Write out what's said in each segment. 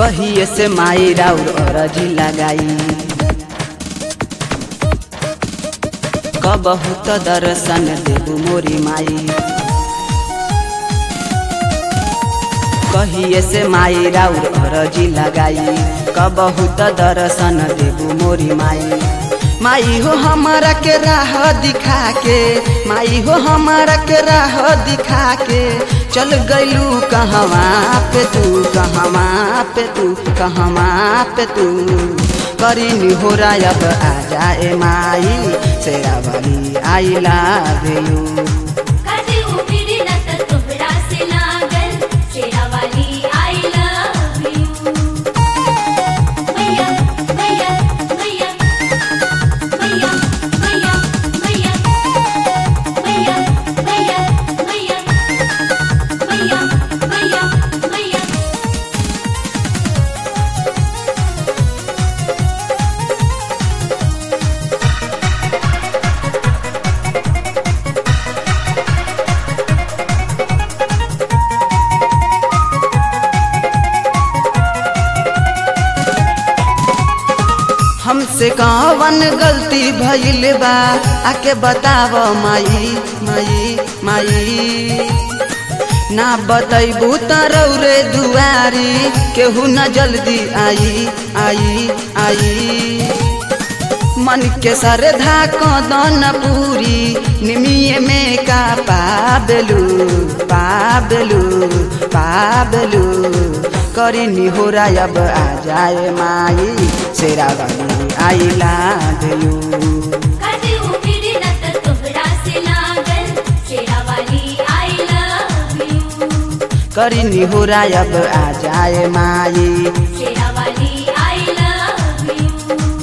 कहिए से माई राउर अरजी लगाई कबहू त दर्शन देबू मोरी माई कहिए से माई राउर अरजी लगाई कबहू त दर्शन देबू मोरी माई माई हो हमारा के राह दिखा के माई हो हमारा के राह दिखा के चल गइलू कहवा पे तू कहवा पे तू कहवा पे तू करी हो अब आ जाए माई शेरा वाली आई लव यू काटे उपिरी न त तोहरा से लागल शेरा वाली आई लव यू मैया मैया मैया मैया मैया मैया मैया मैया मैया मैया मैया मैया हमसे कवन गलती भइल बा आके बताव माई माई माई ना बतैबू त रौरे दुआरी केहू न जल्दी आई आई आई मन के सरधा कदन पूरी निमिये में का पाबलू पाबलू पाबलू करी निहोरा अब आ जाए माई शेरा वाली आई लव यू काटे उपिरी न त तोहरा से लागल शेरा वाली आई लव यू करी निहोरा अब आ जाए माई शेरा वाली आई लव यू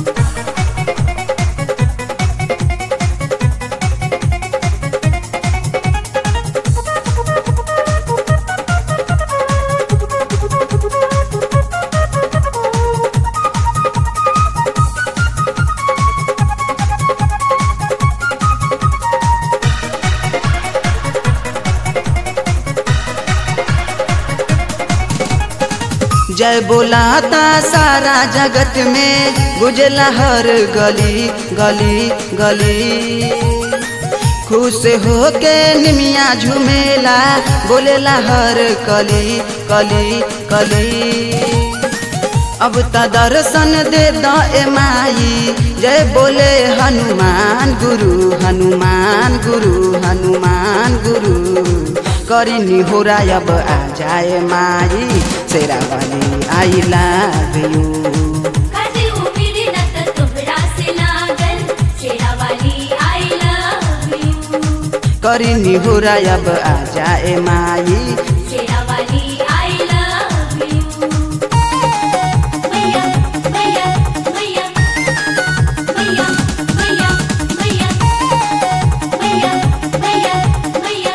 जय बोलाता सारा जगत में गुजला हर गली गली गली खुश हो के निमिया झुमेला बोलेला हर कली कली कली अब त दर्शन दे द ए माई जय बोले हनुमान गुरु हनुमान गुरु हनुमान गुरु करी निहोरा अब आ जाए माई शेरा वाली आई लव यू काटे उपिरी न त तोहरा से लागल शेरा वाली आई लव यू करी निहोरा अब आ जाए माई शेरा वाली आई लव यू मैया मैया मैया मैया मैया मैया मैया मैया मैया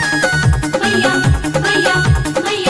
मैया मैया मैया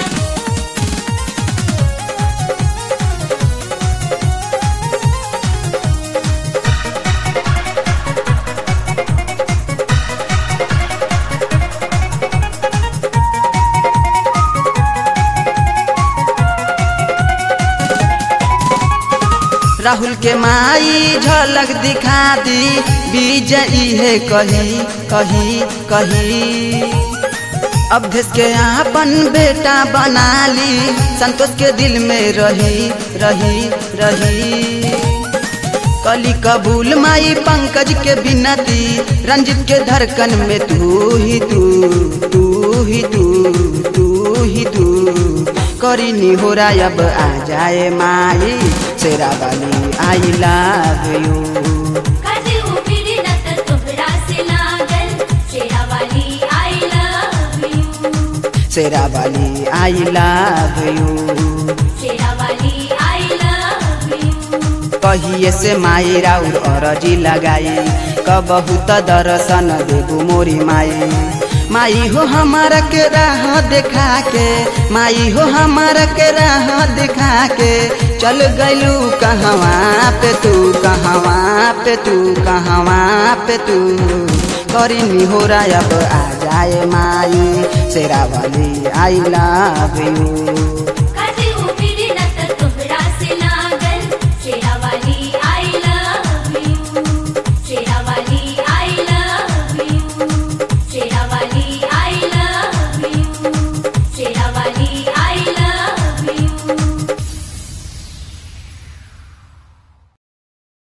राहुल के माई झलक दिखा दी विजयी है कही कही कही अवधेश के आपन बेटा बना ली संतोष के दिल में रही रही रही कली कबूल माई पंकज के बिनती रंजित के धड़कन में तू ही तू तू ही तू तू ही तू करी निहोरा अब आ जाए माई शेरा वाली आई लव यू काटे उपिरी न त तोहरा से लागल शेरा वाली आई लव यू शेरा वाली आई लव यू शेरा वाली आई लव यू कहिए से माई राउर अरजी लगाई कबहू त दर्शन देबू मोरी माई माई हो हमारा के राह देखा के माई हो हमारा के राह देखा के चल गइलू कहवा पे तू कहवा पे तू कहवा पे तू करी निहोरा अब आ जाए माई शेरा वाली आई लव यू